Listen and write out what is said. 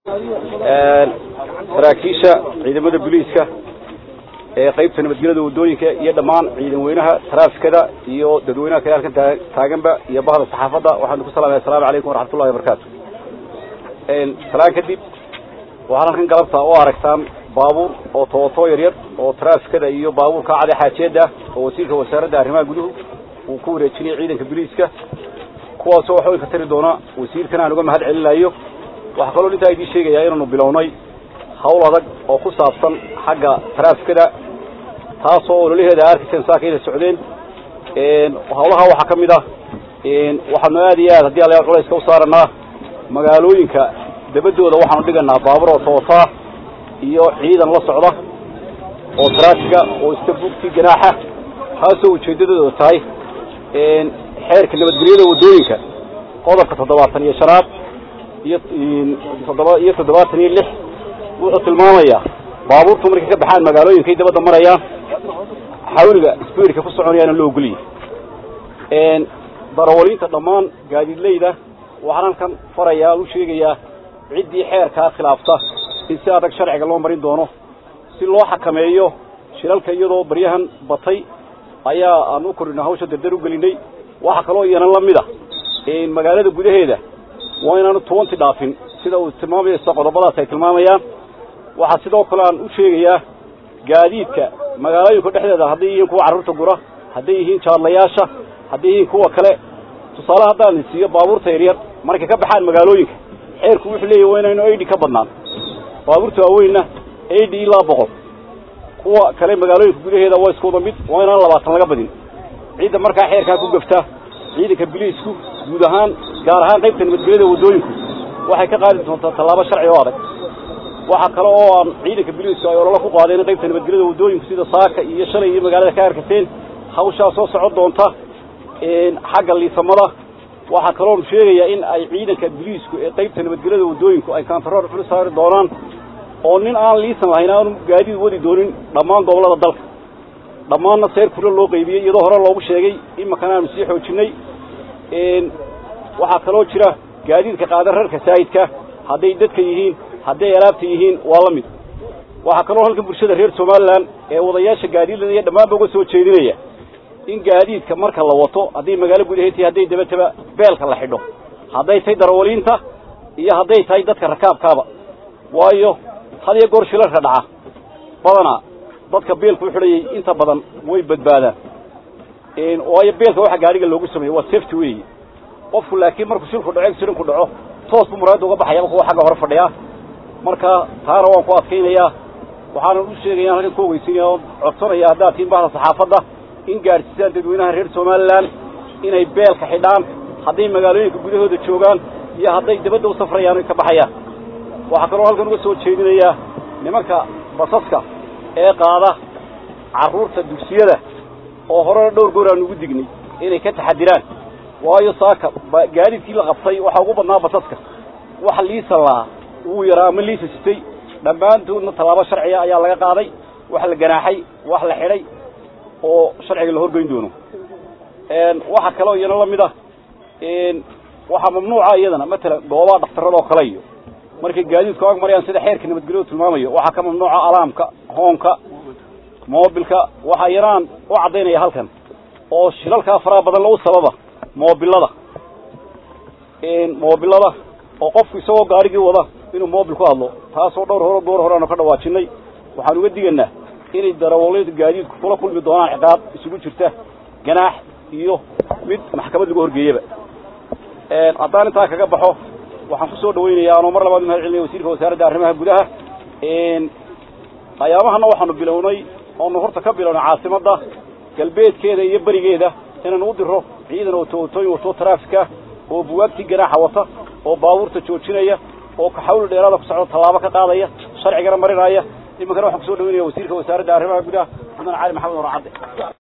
saraakiisha ciidamada booliiska ee qaybta nabadgelyada waddooyinka iyo dhammaan ciidan weynaha taraafikada iyo dadweynaha kale halkan taaganba iyo bahda saxaafadda waxaanu ku salamaya asalamu calaykum waraxmatullahi wabarakaatu salaan kadib waxaad halkan galabta u aragtaan baabuur oo tooto yaryar oo taraafikada iyo baabuurka cade xaajeeda oo wasiirka wasaaradda arrimaha guduhu uu ku wareejinaya ciidanka booliiska kuwaasoo wax weyn ka tari doona wasiirkan aan uga mahad celinayo waxaa kaloo intaa idiin sheegayaa inaanu bilownay hawl adag oo ku saabsan xagga taraafikada taasoo ololaheeda arkayseen saaka inay socdeen hawlaha waxaa ka mid ah waxaanu aad iyo aad haddii alla culayska u saaranaa magaalooyinka dabadooda waxaanu dhiganaa baabuur oo tootaa iyo ciidan la socda oo taraafiga oo iska bugti ganaaxa taasoo ujeeddadooda tahay xeerka nabadgelyada waddooyinka qodobka toddobaatan iyo shanaad iyo toddoba iyo toddobaatan iyo lix wuxuu tilmaamayaa baabuurtu markay ka baxaan magaalooyinkay dabadda marayaan xawliga sbiidka ku soconayaana loo ogoliyay darawaliinta dhammaan gaadiidleyda waxaan halkan farayaa u sheegayaa ciddii xeerkaa khilaafta in si adag sharciga loo marin doono si loo xakameeyo shilalka iyadoo baryahan batay ayaa aan u kordhina hawsha dardar u gelinay waxaa kaloo iyanan la mid a magaalada gudaheeda waa inaanu tobanti dhaafin sida uu tilmaamaysa qodobadaas ay tilmaamayaan waxaa sidoo kale aan u sheegayaa gaadiidka magaalooyinka dhexdeeda hadday yihiin kuwa carruurta gura hadday yihiin jaadlayaasha hadday yihiin kuwa kale tusaale haddaan siiyo baabuurta yaryar markay ka baxaan magaalooyinka xeerku wuxuu leeyahy waa inaynu aidhi ka badnaan baabuurta waaweynna aidhi ilaa boqol kuwa kale magaalooyinka gudaheeda waa isku wada mid waa inaan labaatan laga badin ciidda markaa xeerkaa ku gafta ciidanka biliisku guud ahaan gaar ahaan qaybta nabadgelyada waddooyinku waxay ka qaadi doontaa tallaabo sharci oo adag waxaa kale oo aan ciidanka biliisku ay ololo ku qaadeen qaybta nabadgelyada waddooyinku sida saaka iyo shalay iyo magaalada ka arkateen hawshaa soo socon doonta xagga liisamada waxaa kaloon sheegayaa in ay ciidanka biliisku ee qaybta nabadgelyada waddooyinku ay kaantaroor xuli saari doonaan oo nin aan liisan lahayn aanu gaadiid wadi doonin dhammaan gobollada dalka dhammaanna seer kula loo qaybiyey iyadoo hore loogu sheegay imakana aanu sii xoojinnay waxaa kaloo jira gaadiidka qaada rarka saayidka hadday dadka yihiin hadday alaabta yihiin waa la mid waxaa kaloo halkan bulshada reer somalilan ee wadayaasha gaadiidlada iyo dhammaanba uga soo jeedinaya in gaadiidka marka la wato hadday magaalo gudaheed tahay hadday dabataba beelka la xidho hadday tahay darawaliinta iyo hadday tahay dadka rakaabkaaba waayo had iyo goor shilalka dhaca badanaa dadka beelku u xidhayay inta badan way badbaadaan waayo beelka waxa gaadhiga loogu sameeyey waa safety weeye qofku laakiin markuu shilku dhaco accidentku dhaco toos buu muraayadda uga baxayaba kuwa xagga hore fadhiyaa marka taana waan ku adkaynayaa waxaanan u sheegaya halkan ku ogeysinaya oo codsanaya haddaad tihiin bahda saxaafadda in gaadhsiisaan dadweynaha reer somalilan inay beelka xidhaan hadday magaalooyinka gudahooda joogaan iyo hadday dabadda u safrayaan ka baxayaan waxaa kaloo halkan uga soo jeedinayaa nimanka basaska ee qaada carruurta dugsiyada oo horena dhowr goor aan ugu dignay inay ka taxadiraan waayo saaka gaadiidkii la qabtay waxaa ugu badnaa basaska wax liisan lahaa wuu yaraa ama liisa sitay dhammaantoodna tallaabo sharciga ayaa laga qaaday wax la ganaaxay wax la xidhay oo sharciga la horgeyn doono waxaa kaloo iyana la mid ah waxaa mamnuuca iyadana matalan goobaha dhakhtarrada oo kale iyo markay gaadiidku ag marayaan sida xeerka nabadgelyadu tilmaamayo waxaa ka mamnuuca alaamka hoonka moobilka waxaa yaraan u caddaynaya halkan oo shilalkaa faraha badan lagu sababa moobilada moobilada oo qofku isagoo gaarigii wada inuu moobil ku hadlo taasoo dhowr hore goor hore aanu ka dhawaajinay waxaan uga diganaa inay darawaliinta gaadiidku kula kulmi doonaan ciqaab isugu jirta ganaax iyo mid maxkamad lagu horgeeyaba haddaan intaa kaga baxo waxaan kusoo dhawaynayaa anoo mar labaad mahad celinaya wasiirka wasaaradda arrimaha gudaha ayaamahana waxaanu bilownay oonu horta ka bilownay caasimadda galbeedkeeda iyo berigeeda inaanu u diro ciidan oo tootooyin wato taraafika oo buwaagtii ganaaxa wata oo baabuurta joojinaya oo kaxawli dheeraada ku socda tallaabo ka qaadaya sharcigana marinaya iminkana waxaan kusoo dhawaynaya wasiirka wasaaradda arrimaha gudaha mudane cali maxamed warcadde